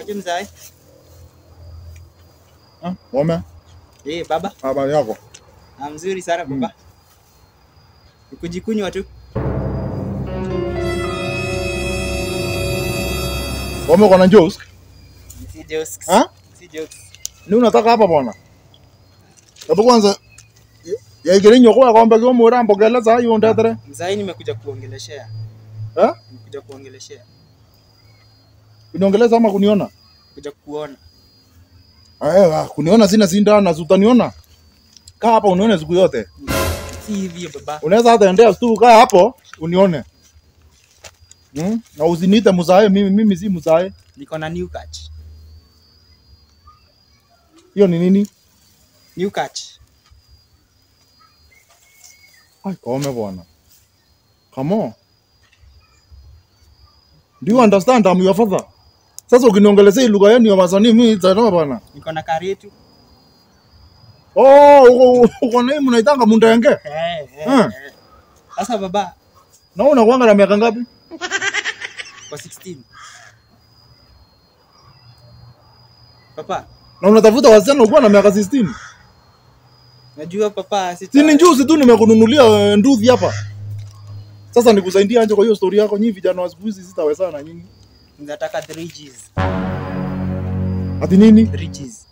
Aje mzae? Ah, Wame, Eh, baba. habari yako? Ah, mzuri sana baba. Ni kujikunywa tu. Wame uko na juice? Si jokes. Ha? Si jokes. Ni unataka hapa bwana? Hebu kwanza yaigire nyoko akombe kio mwira mbogela za hiyo ndetere. Mzae nimekuja kuongeleshea. Eh? Nimekuja kuongeleshea. Uniongeleza ama kuniona? Kuja kuona. Eh, ah, kuniona sina sinda na utaniona. Kaa hapa unione siku yote. Si hivyo baba. Unaweza hata endea tu kaa hapo unione. Hmm? Na usiniite mzae mimi mimi si mzae. Niko na new catch. Hiyo ni nini? New catch. Ai, kome bwana. Come on. Do you understand I'm your father? Sasa ukiniongelezea hii lugha yenu ya wasanii mimi nitaelewa bwana. Niko na karetu. Oh, uko uko na hii mnaitanga mundenge. Eh, eh. Hmm. eh. Sasa baba, Na wewe unakuanga na miaka ngapi? kwa 16. Papa, Na unatafuta wasichana ukiwa na miaka 16. najua papa sita. Si ni njuzi tu nimekununulia eh, nduthi hapa. Sasa nikusaidie anje kwa hiyo story yako nyinyi vijana wa siku hizi sitawezana na nyinyi. Nataka 3 Gs. Ati nini? 3 Gs.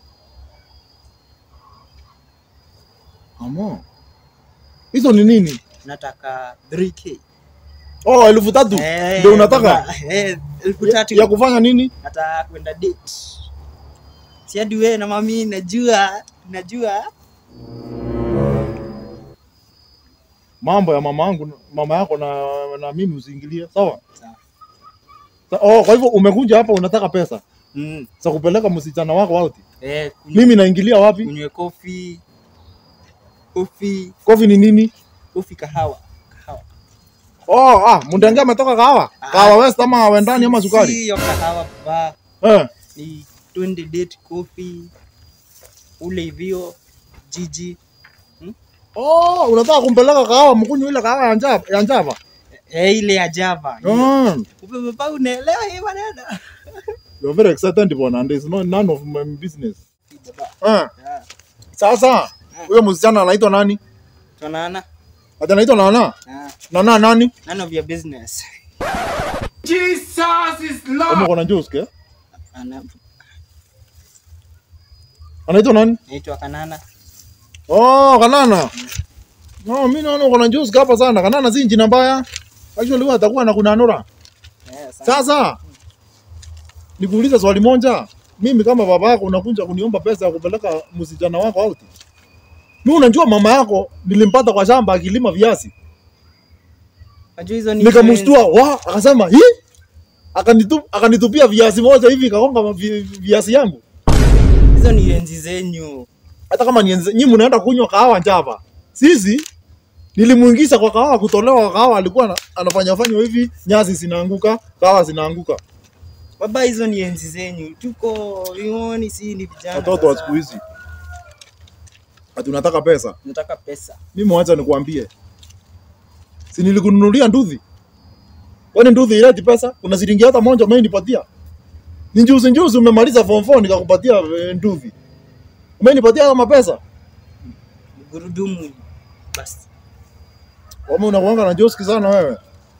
Amo. Hizo ni nini? Nataka 3K. Oh, elfu tatu. Eh, Ndio unataka? baba, Eh, elfu Ya, tatu. ya kufanya nini? Nataka kwenda date. Si hadi wewe na mami najua, najua. Mambo ya mama yangu, mama yako na, na mimi usiingilie, sawa? Sawa. Sa- Oh, kwa hivyo umekuja hapa unataka pesa Mm. za kupeleka msichana wako out. Eh, kunywe, Mimi naingilia wapi? kunywe kofi. Kofi, Kofi ni nini? kofi kahawa. Kahawa. Oh, ah, mundenge ametoka kahawa. Ah. Kahawa West ama wendani ama sukari? Sio kahawa baba. Eh. Ni twende date coffee. Ule hivyo jiji. Oh, unataka kumpeleka kahawa mkunywe ile kahawa ya njava, ya njava. Eh, ile ya Java. Mm. Kumbe baba unaelewa hii maneno. You're very excited bwana and it's not none of my business. Baba. Eh. Yeah. Sasa huyo msichana anaitwa nani? Tunaona? Ati anaitwa Nana? Ah, Nana nani? none of your business. Kama uko na juice ke? Ana Anaitwa nani? naitwa Kanana. Oh, Kanana. No, mimi naona uko na juice hapa sana. Kanana si jina mbaya. Actually wewe atakuwa na kunanura. Eh, sana. Sasa nikuulize swali moja. Mimi kama baba yako unakuja kuniomba pesa ya kupeleka msichana wako out. Mimi unajua mama yako nilimpata kwa shamba akilima viazi. Unajua hizo ni Nikamshtua, wa akasema, "Hii?" Akanitu, akanitupia viazi moja hivi kaonga vi- viazi yangu. hizo ni enzi zenyu. Hata kama ni nyinyi mnaenda kunywa kahawa njava. Sisi nilimuingiza kwa kahawa kutolewa kwa kahawa alikuwa ana- anafanya fanya hivi nyasi zinaanguka, kahawa zinaanguka. Baba, hizo ni enzi zenyu. Tuko vioni, si ni vijana. Watoto wa sasa. siku hizi. Ati unataka pesa. Nataka pesa. Mimi wacha nikuambie. Si nilikununulia nduthi? Kwani nduthi ileti pesa? Kuna shilingi hata moja umenipatia? Ni njuzi njuzi umemaliza form 4 nikakupatia eh, nduthi. Umenipatia kama pesa? Gurudumu. Basi. Wame unakuanga na joski sana wewe.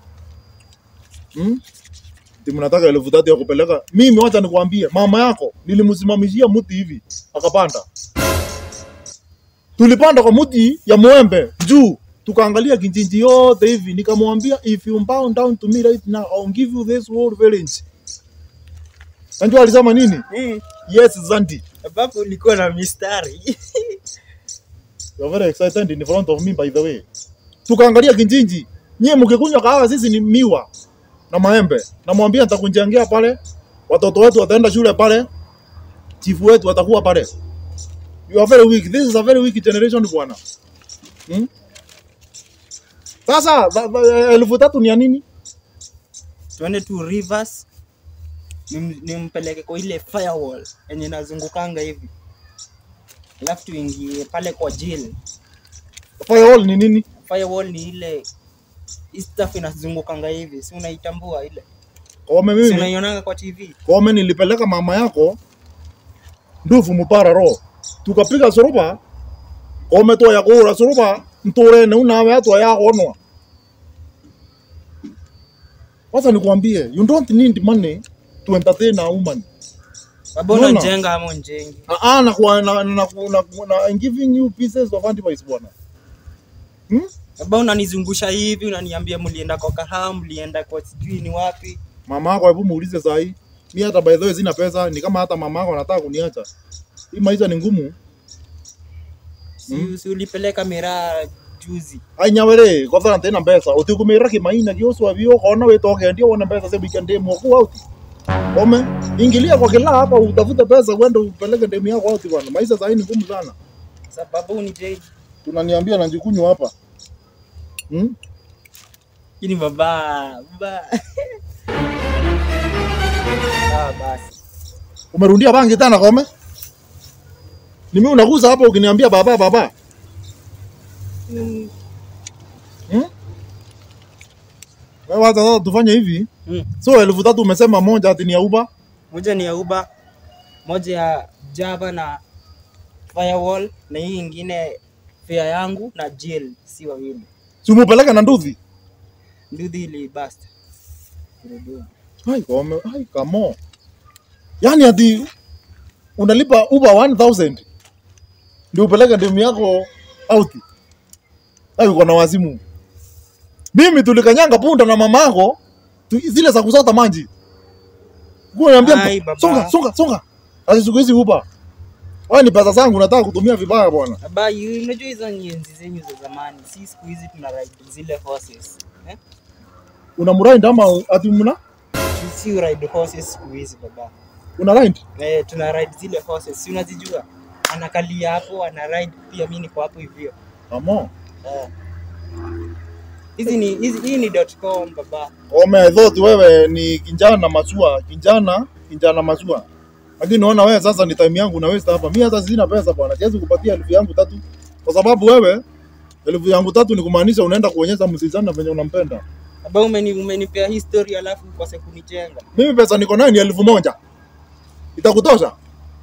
Hmm? Ati mnataka elfu tatu ya kupeleka. Mimi wacha nikuambie, mama yako nilimsimamishia mti hivi akapanda. Tulipanda kwa mti ya mwembe juu, tukaangalia kijiji yote hivi, nikamwambia if you bow down to me right now I'll give you this whole village. Najua alisema nini? Mm. Yes, Zandi. Babu ulikuwa na mistari. You're very excited in front of me by the way. Tukaangalia kijiji. Nyie mkikunywa kahawa sisi ni miwa na maembe. Namwambia nitakunjengea pale. Watoto wetu wataenda shule pale. Chifu wetu atakuwa pale. You are very weak. This is a very weak generation bwana. Hmm? Sasa ba- ba- elfu tatu ni ya nini? Tuende tu rivers. Nim- Nimpeleke kwa ile firewall yenye nazungukanga hivi. Alafu tuingie pale kwa jail. Firewall ni nini? Firewall ni ile hii stuff inazungukanga hivi, si unaitambua ile? Kome Si mimi unaionanga kwa TV? Kome nilipeleka mama yako ndufu mupara ro tukapiga suruba Kome to ya kura suruba mture ne unawe atwa ya onwa Sasa nikwambie you don't need money to entertain a woman Baba No, no. unajenga ama unjengi? Ah, ah, na, kwa- na, na, na, na, na, I'm giving you pieces of advice bwana. Hmm? Baba unanizungusha hivi, unaniambia mlienda kwa kahawa, mlienda kwa sijui ni wapi. Mama yako hebu muulize saa hii. Mimi hata by the way sina pesa, ni kama hata mama yako anataka kuniacha. Hii maisha ni ngumu. Si, si ulipeleka miraa juzi. Ai nyawere, kwa sababu tena pesa. Utikumira kimaina kioswa vio kona wewe toke ndio wana pesa sasa weekend demo kwa out. Ome, ingilia kwa kila hapa utafute pesa uende upeleke demu yako out bwana. Maisha saa hii ni ngumu sana. Sababu unijei. Tunaniambia na njikunywa hapa. Hmm? Ini baba, baba. Ah, basi. Umerundia bangi tena kome? Ni mimi unaguza hapa ukiniambia baba baba. Mm. Hmm? Wewe wacha sasa tufanye hivi. Mm. So elfu tatu umesema moja ati ni ya Uber. Moja ni ya Uber, moja ya Java na Firewall na hii ingine fare yangu na Jill, si wawili. Si umepeleka na nduthi? Nduthi ili basta. Gurudumu. Hai kome, hai kamo. Yaani ati unalipa Uber 1000 ndio upeleke demu yako out. Hai uko na wazimu. Mimi tulikanyanga punda na mama yako tu, zile za kusota maji. Kwa Ai, niambia baba. songa songa songa. Ati siku hizi Uber. Wewe ni pesa zangu nataka kutumia vibaya bwana. Baba, yu- unajua hizo ni enzi zenyu za zamani, si siku hizi tuna ride zile horses eh? Unamrind ama ati mna Si ride horses siku hizi baba. una rind? Eh, tuna ride zile horses, si unazijua? Anakalia hapo, ana ride pia, mimi niko hapo hivyo. Kamo. Eh. Hizi ni hizi hii ni .com baba. Ome, I thought wewe ni kijana masua, kijana kijana masua. Lakini naona wewe sasa ni time yangu na waste hapa. Mimi hata sina pesa bwana. Siwezi kupatia elfu yangu tatu. Kwa sababu wewe elfu yangu tatu ni kumaanisha unaenda kuonyesha msichana venye unampenda. Baba umeni umenipea history alafu ukose kunijenga. Mimi pesa niko nayo ni elfu moja. Itakutosha?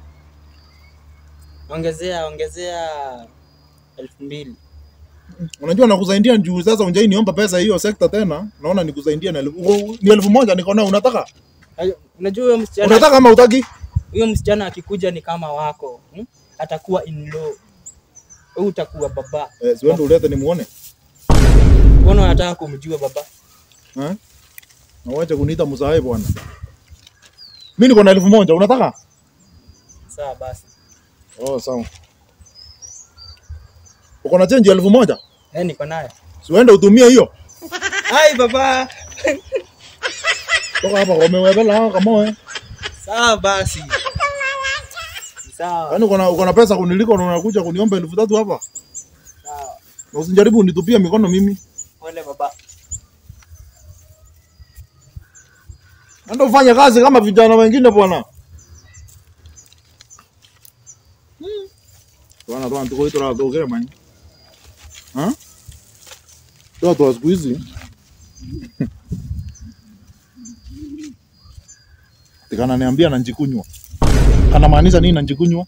Ongezea ongezea elfu mbili. Unajua nakusaidia juu sasa unjai niomba pesa hiyo sekta tena. Naona nikusaidia na elfu ni elfu moja niko nayo unataka? Ayo, Unajua huyo msichana Unataka ama utaki? huyo msichana akikuja ni kama wako hmm? Atakuwa in law. Wewe utakuwa baba. Eh, siwende ulete nimuone. Mbona unataka kumjua baba? Eh? Na wacha kuniita msaai bwana. Mimi niko na elfu moja unataka? Sawa basi. Oh, sawa. Uko na change elfu moja? Eh, niko nayo. Siuende utumie hiyo. Hai baba. Toka hapa umewebela hao kama wewe. Sawa basi. Sawa. Yaani uko na uko na pesa kuniliko na unakuja kuniomba elfu tatu hapa. Sawa. Na usijaribu unitupie mikono mimi. Pole baba. Nenda ufanye kazi kama vijana wengine bwana. Bwana bwana tuko ito la dogere man. Ha? Watu wa siku hizi. Tikana niambia na njikunywa. Kana maanisha nini na njikunywa?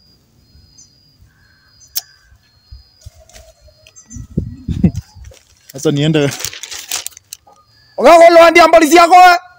Sasa niende. Wakako lo andi ambali yako.